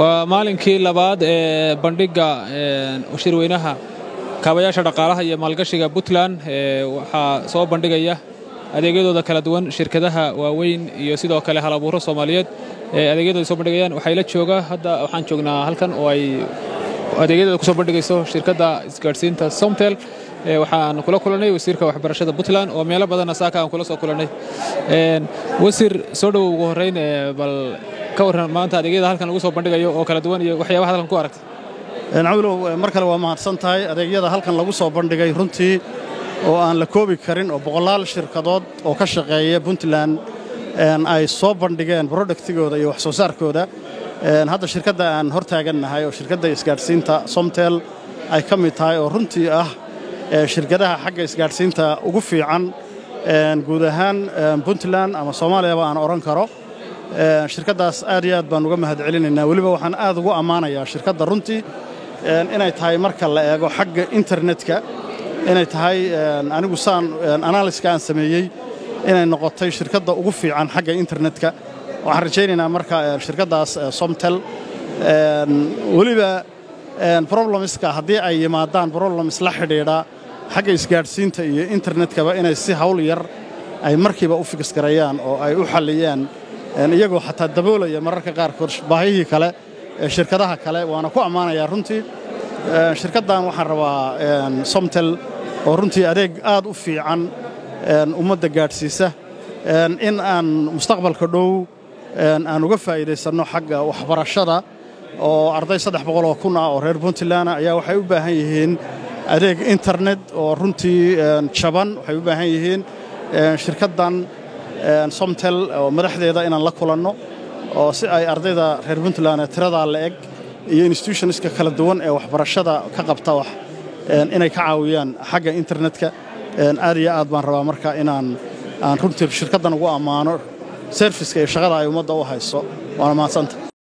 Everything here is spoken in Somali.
waa maalinkii labaad ee bandhigga shirweynaha kaabayaasha dhaqaalaha iyo maalgashiga puntland waxaa soo bandhigaya adeegyadooda kala duwan shirkadaha waaweyn iyo sidoo kale halabuuro soomaaliyeed adeegyadooda soo bandhigayaan waxay la jooga hadda waxaan joognaa halkan oo ay adeegyadooda ku soo bandhigayso shirkadda isgaadhsiinta somtel waxaan kula kulannay wasiirka waxbarashada puntland oo meelo badanna saaka aan kula soo kulannay wasiir soo dhowow ugu horrayn bal ka warran maanta adeegyada halkan lagu soo bandhigayo oo kala duwan iyo waxyaabaha halkan ku aragtay cawlow mar kale waa mahadsan tahay adeegyada halkan lagu soo bandhigay runtii oo aan la koobi karin oo boqolaal shirkadood oo ka shaqeeya puntland ay soo bandhigeen brodaktigooda iyo wax soo saarkooda hadda shirkadda aan hor taagannahay oo shirkadda isgaadhsiinta somtel ay ka mid tahay oo runtii ah shirkadaha xagga isgaadhsiinta ugu fiican guud ahaan puntland ama soomaaliyaba aan odhan karo shirkaddaas aad iyo aad baan uga mahad celinaynaa weliba waxaan aad ugu ammaanayaa shirkadda runtii inay tahay marka la eego xagga internetka inay tahay anigu saan analiska aan sameeyey inay noqotay shirkadda ugu fiican xagga internetka waxaan rajaynaynaa marka shirkaddaas somtel weliba problemska haddii ay yimaadaan problems la xidhiidha xagga isgaadhsiinta iyo internetkaba inay si hawl yar ay markiiba u fiksgarayaan oo ay u xalliyaan iyagoo xataa daboolaya mararka qaarkood baahihii kale ee shirkadaha kale waana ku ammaanayaa runtii shirkaddan waxaan rabaa somtel oo runtii adeeg aad u fiican ummadda gaadhsiisa in aan mustaqbalka dhow aan uga faa'iidaysanno xagga waxbarashada oo arday saddex boqol oo kun ah oo reer puntlandna ayaa waxay u baahan yihiin adeeg internet oo runtii jaban waxay u baahan yihiin shirkaddan somtel oo madaxdeeda inaan la kulanno oo si ay ardayda reer puntland ee tiradaa la eg iyo institutionska kala duwan ee waxbarashada ka qabta wax inay ka caawiyaan xagga internetka aad iyo aad baan rabaa marka inaan aan runtii shirkaddan ugu ammaano serviska iyo shaqada ay ummadda u hayso waana mahadsanta